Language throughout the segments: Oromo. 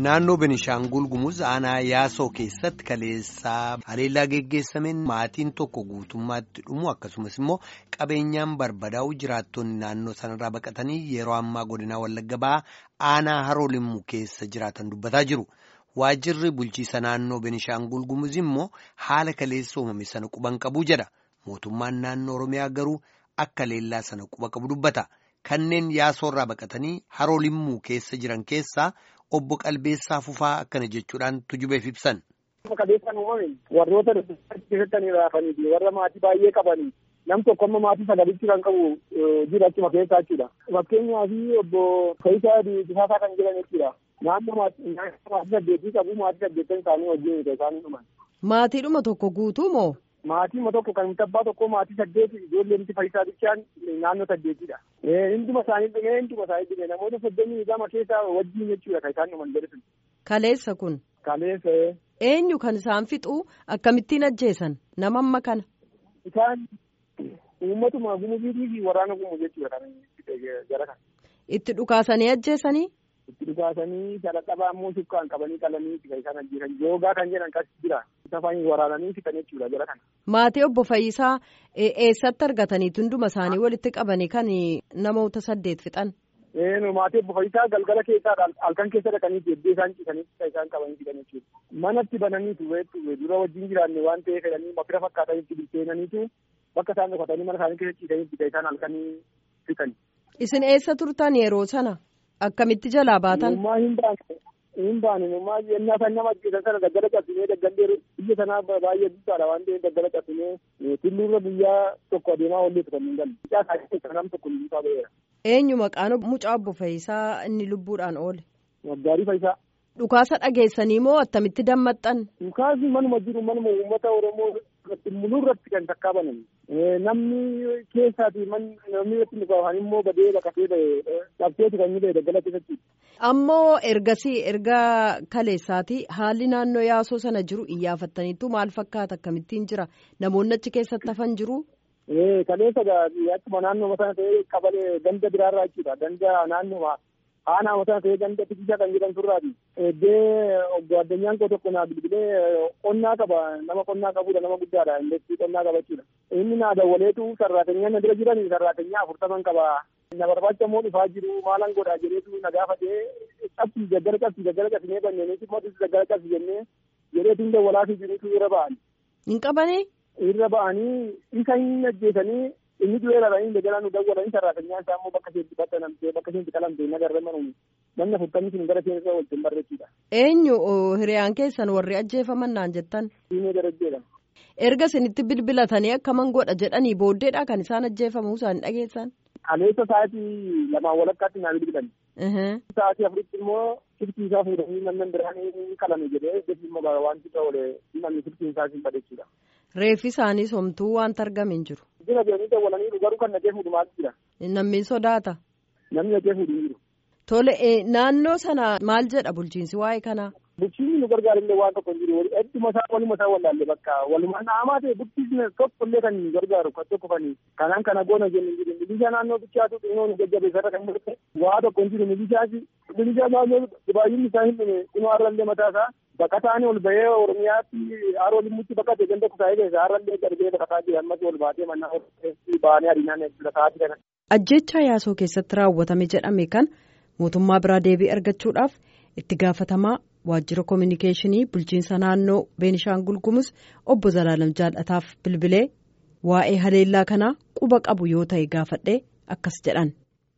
Naannoo Benishaangul Gumuz aanaa Yaasoo keessatti kaleessaa haleellaa geggeessameen maatiin tokko guutummaatti dhumu akkasumas immoo qabeenyaan barbadaa'u jiraattonni naannoo sanarraa baqatanii yeroo ammaa godinaa Wallagga Bahaa aanaa Haroo Limmuu keessa jiraatan dubbataa jiru. Waajjirri bulchiisa naannoo Benishaangul Gumuz immoo haala kaleessa uumame sana quban qabu jedha. Mootummaan naannoo Oromiyaa garuu akka haleellaa sana quba qabu dubbata. Kanneen yaasoorraa baqatanii haroo limmuu keessa jiran keessaa obbo Qalbeessaa Fufaa akkana jechuudhaan tujubeef ibsan. Qabeessaan uumame warroota keessatti raafanii warra maatii baay'ee qabanii nam tokko amma maatii sagalitti kan qabu jira achuma keessaa jechuudha. Fakkeenyaaf obbo Faayisaa Difaasaa kan jiran jechuudha. Naannoo maatii saddeetii qabu maatii saddeettan isaanii wajjin isaanii dhuman. Maatiidhuma tokko guutuu moo? Maatii tokko kan tabbaa tokko maatii saddeeti ijoolleen Faayisaa bichaan naannoo saddeetidha. Hinduma isaanii dhumee hinduma isaanii dhumee namoota soddomii lama keessaa wajjin jechuudha kan isaan dhuman jedhu. Kaleessa kun. Kaleessa. Eenyu kan isaan fixuu akkamittiin ajjeesan nama amma kana. Isaan uummatuma gumuziitii fi waraana gumu jechuudha kan jara kan. Itti dhukaasanii ajjeesanii. Itti dhukaasanii saladhabaa immoo sukkaan qabanii qalanii kan isaan ajjeesan joogaa kan jedhan kas jira. Safaan waraananii fixan jechuudha jara kana. Maatii obbo Fayyisaa eessatti argatanii hunduma isaanii walitti qabanii kan namoota saddeet fixan. Maatii obbo Fayyisaa galgala keessaa halkan keessa dhaqanii jeddee isaan ciisanii isaan qabanii fixan jechuudha. Manatti bananiitu dura wajjin jiraanne waan ta'eef jedhanii mafira fakkaatanitti bilcheenaniitu bakka isaan dhokatanii mana isaanii keessa ciisanii isaan halkanii fixan. Isin eessa turtan yeroo sana? Akkamitti jalaa baatan? Ummaa hin baane. Hin baane ummaa yennaa kan nama ajjeesan sana daggala cabsinee daggallee biyya sanaa baay'ee guddaadha waan ta'eef daggala cabsinee tulluurra guyyaa tokko adeemaa oolleetu kan hin galle. Mucaa isaa nam tokko lubbuu ba'eera. Eenyu maqaan mucaa obbo Fayyisaa inni lubbuudhaan oole? Waggaarii Fayyisaa. Dhukaasa dhageessanii moo attamitti dammaxxan? Dhukaasni manuma jiru manuma uummata Oromoo mul'uu irratti kan takkaa banan. Namni keessaati namni irratti dhukaafan immoo badee baqatee dhabseetu kan inni daggala keessatti. Ammoo ergasii erga kaleessaati haalli naannoo yaasoo sana jiru iyyaafattaniitu maal fakkaata akkamittiin jira namoonni achi keessatti hafan jiru. Kaleessa akkuma naannoo mataa ta'ee qabalee ganda biraarraa jechuudha. Ganda naannoo aanaa mataa ta'ee ganda tikichaa kan jedhan turraati. Eddee obbo addunyaan koo tokko naa bilbilee qonnaa qaba nama qonnaa qabudha nama guddaadha indestii qonnaa qaba jechuudha. Inni naa dawwaleetu sarraatenyaa na bira jiran sarraatenyaa afurtaman qaba. Na barbaacha immoo dhufaa jiru maalan godhaa jedheetu na gaafatee qabsi daggala qabsi daggala qabsinee banneeniiti mootis daggala qabsi jennee jedheetu hin dawwalaafii jirutu irra ba'an. Hin qabanii? Irra ba'anii isa hin ajjeesanii inni du'ee dhabanii daggala nu dawwalanii sarraatenyaa isaa immoo bakka isheetti bakka namtee bakka isheetti qalamtee nagarra manuun namni afurtamni sun gara isheen irra waliin barreessudha. Eenyu hiriyaan keessan warri ajjeefaman naan jettan? Diinee darajjeedha. Erga isinitti bilbilatanii akkaman godha jedhanii booddeedha kan isaan ajjeefamuu isaan dhageessan? Kaleessa sa'aatii lamaan walakkaatti naa bilbilan. Sa'aatii afuritti immoo siftii isaa fuudhanii namni biraan ni qalame jedhee deebii immoo wanti ta'e namni siftii isaa hin badheessudha. Reeffi isaanii somtuu wanta argame hin jiru. Jira jedhanii dawwalanii garuu kan nagee fuudhu maal jira. Namni sodaata. Namni nagee fuudhu hin jiru. Tole naannoo sana maal jedha bulchiinsi waa'ee kanaa? Bulchiinsi nu gargaarullee waan tokko hin jiru. Hedduma isaa waluma isaa wallaalle bakka walumaa naamaa ta'e bulchiinsi tokkollee kan gargaaru kan tokko kan kanaan kana goona jennu hin jiru. Milishaa naannoo bichaatu xinnoo nu jajjabeessarra kan murte waa tokko hin jiru milishaasi. Milishaa naannoo baay'inni isaa hin dhume kunoo har'allee mataa isaa baqataanii ol bahee Oromiyaatti haroo limmutti baqate ganda kusaayee keessa har'allee darbee baqataa jira ammas ol baatee mannaa baanee adiinaan sa'aatii kana. Ajjechaa yaasoo keessatti raawwatame jedhame kan mootummaa biraa deebii argachuudhaaf itti gaafatamaa waajjira koominikeeshinii bulchiinsa naannoo beenishaangul gumuz obbo Zalaalam Jaallataaf bilbilee waa'ee haleellaa kanaa quba qabu yoo ta'e gaafadhee akkas jedhan.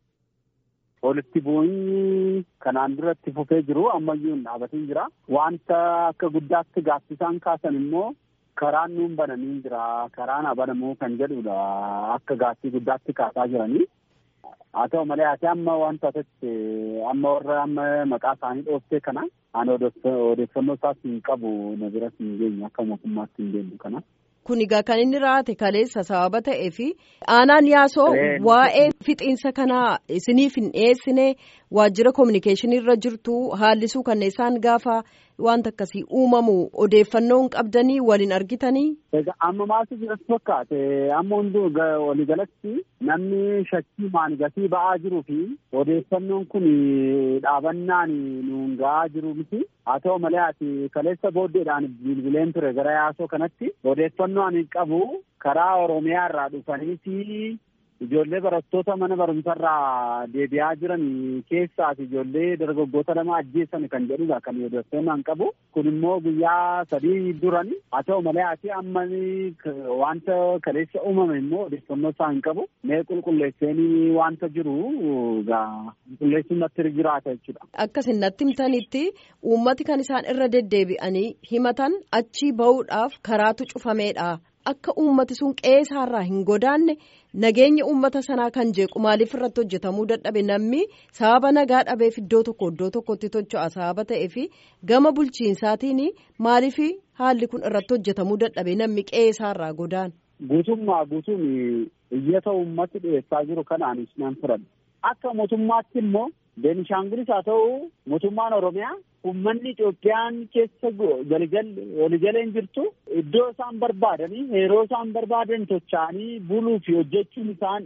Walitti bu'iinsi kanaan duratti fufee jiru ammayyuu hin dhaabatin jira. Wanta akka guddaatti gaaffisaan kaasan immoo karaan nuun bananii jira. Karaan banamuu kan jedhudha. Akka gaaffii guddaatti kaasaa jiranii. Haa ta'u malee ati amma wanta asitti amma warra amma maqaa isaanii dhooftee kana ani odeeffannoo isaas hin qabu na biras hin geenye akka mootummaatti hin geenyu kana. Kun egaa kan inni raate kaleessa sababa ta'ee fi aanaan yaasoo waa'ee fixiinsa kanaa isiniif hin dhiyeessine waajjira koominikeeshinii irra jirtu haallisuu kanneessaan gaafa wanta akkasii uumamu odeeffannoo hin qabdanii waliin argitanii. Egaa amma maaltu jiras fakkaate amma hunduu waliigalatti namni shakkii maangatii ba'aa jiruu fi odeeffannoon kun dhaabannaan nuun ga'aa jiru miti haa ta'u malee ati kaleessa booddeedhaan bilbileen ture gara yaasoo kanatti odeeffannoo ani qabu karaa oromiyaa irraa dhufaniiti ijoollee barattoota mana barumsarraa deebi'aa jiran keessaas ijoollee dargaggoota lama ajjeessan kan jedhudha kan odeeffannoo an qabu kun immoo guyyaa sadii duran haa ta'u malee ati amma wanta kaleessa uumame immoo odeeffannoo isaa hin qabu mee qulqulleesseenii wanta jiru qulqulleessuun natti jiraata jechuudha. Akkasin natti himtanitti uummati kan isaan irra deddeebi'anii himatan achii bahuudhaaf karaatu cufameedha. Akka uummati sun qeesaarraa hin godaanne nageenya uummata sanaa kan jeequ maaliif irratti hojjetamuu dadhabe namni sababa nagaa dhabeef iddoo tokko iddoo tokkotti tocho'a sababa ta'eef gama bulchiinsaatiin maaliif haalli kun irratti hojjetamuu dadhabe namni qeesaarraa godaan. Guutummaa guutuun iyyata uummati dhiyeessaa jiru kanaanis nan fudhadha. Akka mootummaatti immoo Beenishaangulis haa ta'u mootummaan Oromiyaa uummanni Itoophiyaan keessa waligaleen jirtu iddoo isaan barbaadanii yeroo isaan barbaadan tocha'anii buluu fi hojjechuun isaan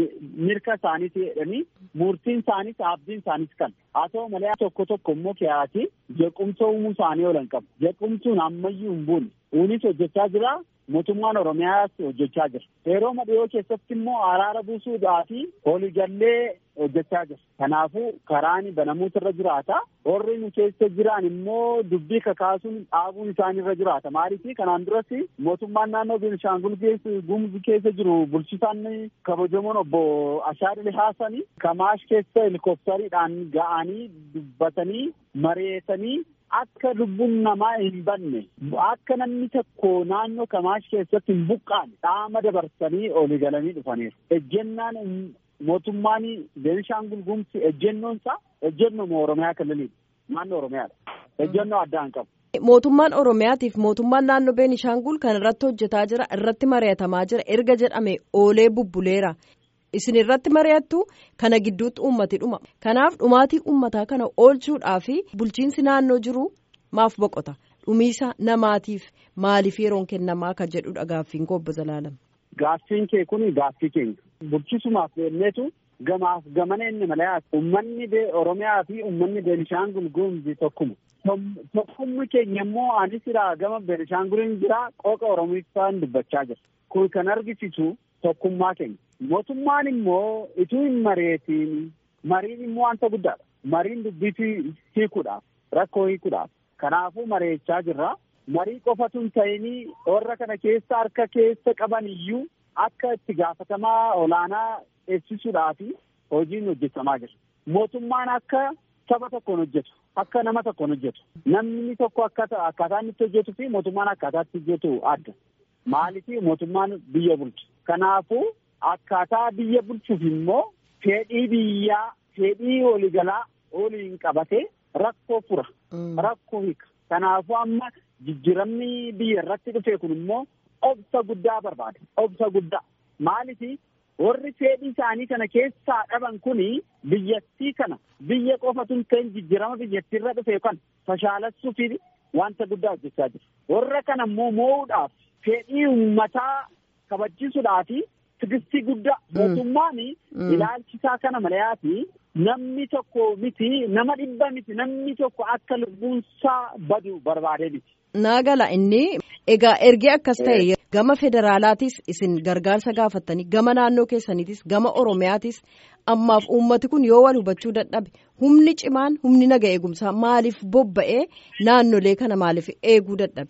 mirga isaaniiti jedhanii murtiin isaaniis abdiin isaaniis kan haa ta'u malee tokko tokko immoo kiyaati jequmsa uumuu isaanii oolan qabu jequmsuun ammayyuu hin buune unis hojjechaa jira mootummaan oromiyaas hojjechaa jira yeroo madhiyoo keessatti immoo araara buusuudhaa fi waliigallee hojjechaa jira kanaafuu karaan banamuutu irra jiraata warri nu keessa jiran immoo dubbii kakaasuun dhaabuun isaan irra jiraata maaliif kanaan duras mootummaan naannoo beenishaangul gumuz keessa jiru bulchisaan kabajamoon obbo Ashaadil Haasani Kamaash keessa helikooftariidhaan ga'anii dubbatanii mareetanii akka lubbuun namaa hin banne akka namni tokko naannoo kamaash keessatti hin buqqaane dhaama dabarsanii olii galanii dhufaniiru. Ejjennaan mootummaan Beenishaangul Gumuz ejjennoon isaa ejjennoo Oromiyaa kililiidha. Naannoo Oromiyaadha. Ejjennoo addaa hin qabu. Mootummaan Oromiyaatiif mootummaan naannoo Beenishaangul kan irratti hojjetaa jira irratti mari'atamaa jira erga jedhame oolee bubbuleera. Isin irratti mari'attu kana gidduutti uummati dhuma. Kanaaf dhumaatii uummataa kana oolchuudhaa fi bulchiinsi naannoo jiru maaf boqota. Dhumiisa namaatiif maaliif yeroon kennamaa kan jedhudha gaaffiin koo obbo Zalaalam. Gaaffiin kee kun gaaffii keenya. Bulchisumaaf jenneetu gamaaf gamana inni malee uummanni Oromiyaa fi uummanni Beenishaangul Gumuz tokkuma. Tokkumni keenya immoo anis gama Beenishaanguliin jira qooqa Oromiifaan dubbachaa jira. Kun kan argisiisu tokkummaa keenya. Mootummaan immoo ituu hin mareetiin mariin immoo wanta guddaadha. Mariin dubbii hiikuudhaaf rakkoo hiikuudhaaf kanaafuu mareechaa jirra. Marii qofatu hin ta'inii warra kana keessa harka keessa qaban iyyuu akka itti gaafatamaa olaanaa eegsisuudhaaf hojiin hojjetamaa jira. Mootummaan akka saba tokkoon hojjetu akka nama tokkoon hojjetu namni tokko akkaataa inni itti hojjetuu fi mootummaan akkaataa itti hojjetu adda. Maaliif mootummaan biyya bulchu. Kanaafuu akkaataa biyya bulchuuf immoo fedhii biyyaa fedhii waliigalaa waliin qabatee rakkoo fura. Rakkoo hiika. Kanaafuu amma jijjiiramni biyya irratti dhufe kun immoo obsa guddaa barbaada. Obsa guddaa. Maaliif warri fedhii isaanii kana keessaa dhaban kuni biyyattii kana biyya qofatu hin ta'in jijjiirama biyyattii irra dhufe kan fashaalessuuf wanta guddaa hojjechaa jiru. Warra kana immoo moo'uudhaaf fedhii uummataa kabachiisuudhaaf tigistii guddaa mootummaan ilaalchisaa kana malayaati namni tokko miti nama dhibba miti namni tokko akka lubbuunsaa badu barbaadee miti. Naagala inni egaa ergee akkas ta'e gama federaalaatis isin gargaarsa gaafattanii gama naannoo keessaniitis gama oromiyaatis ammaaf uummati kun yoo wal hubachuu dadhabe humni cimaan humni naga eegumsaa maaliif bobba'ee naannolee kana maaliif eeguu dadhabe.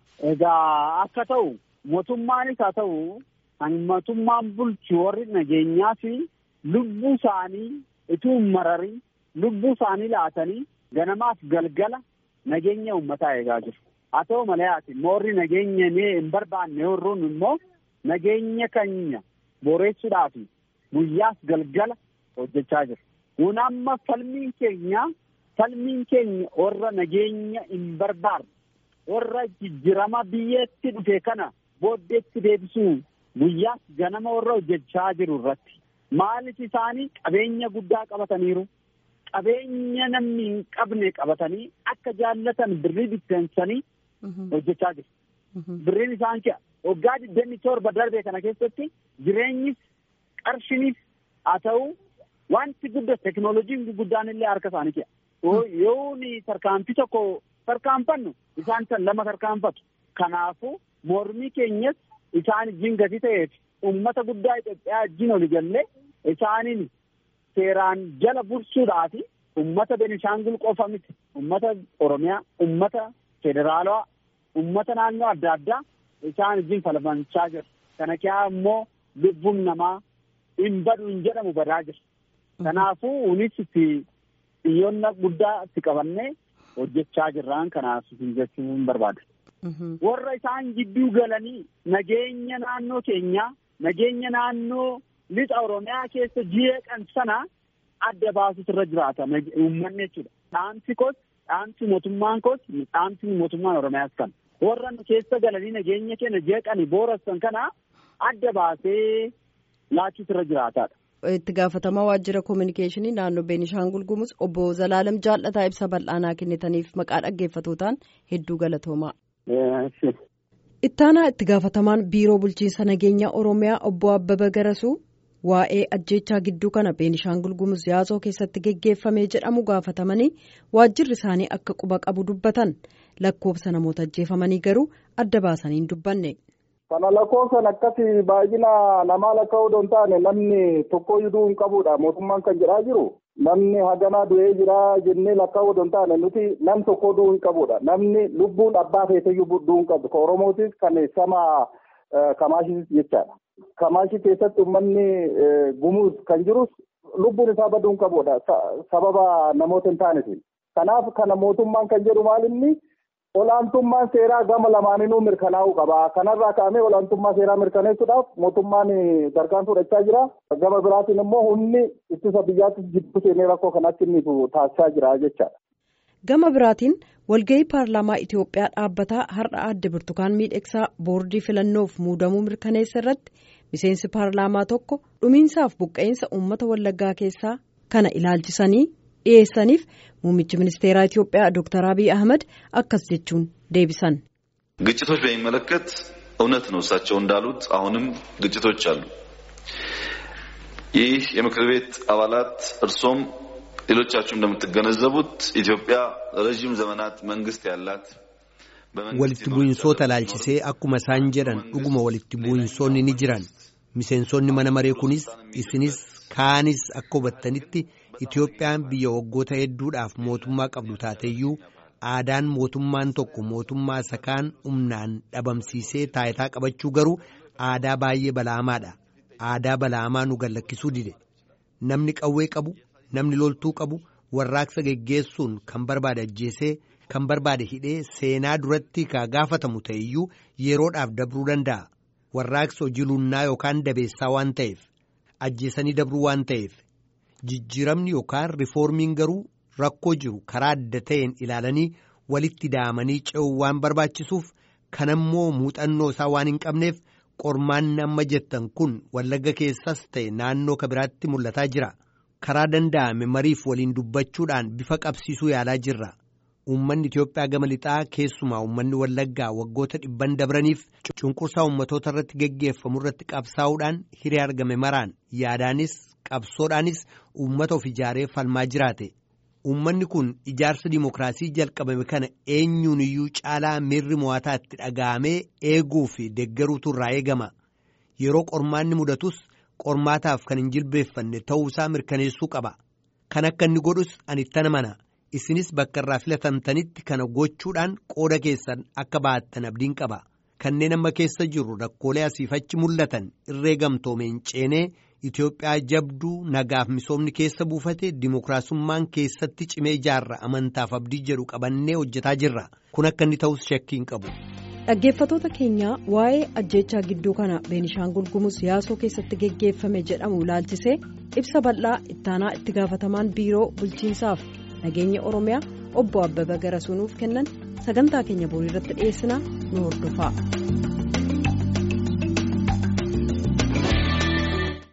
Egaa akka ta'u mootummaanis haa ta'u kan mootummaan bulchu warri nageenyaa fi lubbuu isaanii ituu hin mararin lubbuu isaanii laatanii ganamaaf galgala nageenya uummataa eegaa jiru. Haa ta'u malee ati warri nageenya hin barbaanne warroon immoo nageenya keenya boreessuudhaaf guyyaaf galgala hojjechaa jiru. Kun amma falmiin keenya falmiin keenya warra nageenya hin barbaanne warra jijjiirama biyyatti dhufe kana booddeetti deebisuu guyyaas ganama warra hojjechaa jiru irratti maaliif isaanii qabeenya guddaa qabataniiru qabeenya namni hin qabne qabatanii akka jaallatan birrii bitteensanii hojjechaa jiru. Birriin isaan kee waggaa digdamii torba darbe kana keessatti jireenyis qarshinis haa ta'u wanti guddaa teknooloojiin guddaan illee harka isaanii kee. Yoo ni tarkaanfii tokko tarkaanfannu isaan san lama tarkaanfatu. Kanaafuu mormii keenyas isaan wajjin gadi ta'eef uummata guddaa Itoophiyaa wajjin oli gallee isaaniin seeraan jala bursuudhaa fi uummata Benishaangul qofa miti uummata Oromiyaa uummata federaalawaa uummata naannoo adda addaa isaan wajjin falmachaa jira. Kana keessaa immoo lubbuun namaa hin badu hin jedhamu badaa jira. Kanaafuu unis itti xiyyoonna guddaa itti qabannee hojjechaa jirraan kanaaf jechuu hin barbaada. Warra isaan gidduu galanii nageenya naannoo keenyaa nageenya naannoo lixa Oromiyaa keessa jeeqan sana adda baasutu irra jiraata uummanni jechuudha. Dhaamsi koos dhaamsi mootummaan koos dhaamsi mootummaan Oromiyaas kana. Warra keessa galanii nageenya keenya jeeqanii boorassan kana adda baasee laachuutu irra jiraataadha. itti gaafatamaa waajjira koominikeeshinii naannoo Beenishaangul Gumuz obbo Zalaalam Jaallataa ibsa bal'aanaa kennitaniif maqaa dhaggeeffatootaan hedduu galatoomaa. Ittaanaa itti gaafatamaan biiroo bulchiinsa nageenya Oromiyaa obbo Abbaba Garasuu waa'ee ajjeechaa gidduu kana Beenishaangul Gumuz yaasoo keessatti geggeeffamee jedhamu gaafatamanii waajjirri isaanii akka quba qabu dubbatan lakkoofsa namoota ajjeefamanii garuu adda baasanii hin dubbanne. Kana lakkoofsan akkasii baay'ina namaa lakkaa'uu osoo hin taane namni tokkoyyuu hin qabudha mootummaan kan jedhaa jiru. Namni haganaa du'ee jira jennee lakkaa'uu osoo hin taane nuti nam tokko du'uu hin qabudha. Namni lubbuun abbaa feeteyyuu du'uu hin qabu. Kan Oromootis kan sama Kamaashis jechaadha. Kamaashii keessatti uummanni gumuus kan jirus lubbuun isaa baduu hin qabudha. Sababa namoota hin taanetiin. Kanaaf kana mootummaan kan jedhu maalinni olaantummaan seeraa gama lamaaninuu mirkanaa'uu qaba. Kanarraa ka'amee olaantummaa seeraa mirkaneessuudhaaf mootummaan tarkaanfii fudhachaa jira. Gama biraatiin immoo humni ittisa biyyaatti jidduu seenee rakkoo kanatti inni taasisaa jira jechaadha. Gama biraatiin walgahii paarlaamaa Itoophiyaa dhaabbataa har'a adde Birtukaan Miidhagsaa boordii filannoof muudamuu mirkaneessa irratti miseensi paarlaamaa tokko dhumiinsaaf buqqa'insa uummata wallaggaa keessaa kana ilaalchisanii dhiyeessaniif muummichi ministeeraa ኢትዮጵያ ዶክተር አብይ አህመድ አካስ ጀቹን ዴቢሰን ግጭቶች በሚመለከት እውነት ነው እሳቸው እንዳሉት አሁንም ግጭቶች አሉ። ይህ የምክር ቤት አባላት እርሶም ሌሎቻችሁ እንደምትገነዘቡት ኢትዮጵያ ረዥም ዘመናት መንግስት ያላት walitti bu'insoota laalchisee akkuma isaan jedhan dhuguma walitti bu'insoonni ni jiran miseensonni mana maree kunis isinis kaanis akka hubattanitti Itoophiyaan biyya waggoota hedduudhaaf mootummaa qabdu taateyyuu aadaan mootummaan tokko mootummaa isa kaan humnaan dhabamsiisee taayitaa qabachuu garuu aadaa baay'ee balaamaadha. Aadaa balaamaa nu gallakkisuu dide. Namni qawwee qabu, namni loltuu qabu, warraaqsa geggeessuun kan barbaade ajjeesee, kan barbaade hidhee seenaa duratti kaa gaafatamu ta'eyyuu yeroodhaaf dabruu danda'a. Warraaqsa hojii lunnaa yookaan dabeessaa waan ta'eef, ajjeesanii dabruu waan ta'eef. Jijjiiramni yookaan rifoormiin garuu rakkoo jiru karaa adda ta'een ilaalanii walitti daamanii ce'uu waan barbaachisuuf kanammoo muuxannoo isaa waan hin qabneef qormaanni amma jettan kun wallagga keessas ta'e naannoo kabiraatti mul'ataa jira. Karaa danda'ame mariif waliin dubbachuudhaan bifa qabsiisuu yaalaa jirra. Uummanni Itoophiyaa gama lixaa keessumaa uummanni wallaggaa waggoota dhibban dabraniif cunqursaa uummatoota irratti geggeeffamu irratti qabsaa'uudhaan hiree argame maraan yaadaanis qabsoodhaanis uummata of ijaaree falmaa jiraate. Uummanni kun ijaarsa dimookiraasii jalqabame kana eenyuun iyyuu caalaa miirri mo'ataa itti dhaga'amee eeguu fi deeggaruutu irraa eegama. Yeroo qormaanni mudatus qormaataaf kan hin jilbeeffanne ta'uusaa mirkaneessuu qaba. Kan akka inni godhus ani ittana mana. Isinis bakka irraa filatamtanitti kana gochuudhaan qooda keessan akka baattan abdiin qaba. Kanneen amma keessa jiru rakkoolee asiif achi mul'atan irree gamtoomeen ceenee Itoophiyaa jabduu nagaaf misoomni keessa buufate dimookiraasummaan keessatti cimee ijaarra amantaaf abdii jedhu qabannee hojjetaa jirra. Kun akka inni ta'us shakkii hin qabu. Dhaggeeffattoota keenyaa waa'ee ajjeechaa gidduu kana Beenishaangul Gumuz yaasoo keessatti geggeeffame jedhamu ilaalchisee ibsa bal'aa ittaanaa itti gaafatamaan biiroo bulchiinsaaf nageenya Oromiyaa obbo Abbaba Garasuu nuuf kennan sagantaa keenya borii irratti dhiyeessinaa nu hordofaa.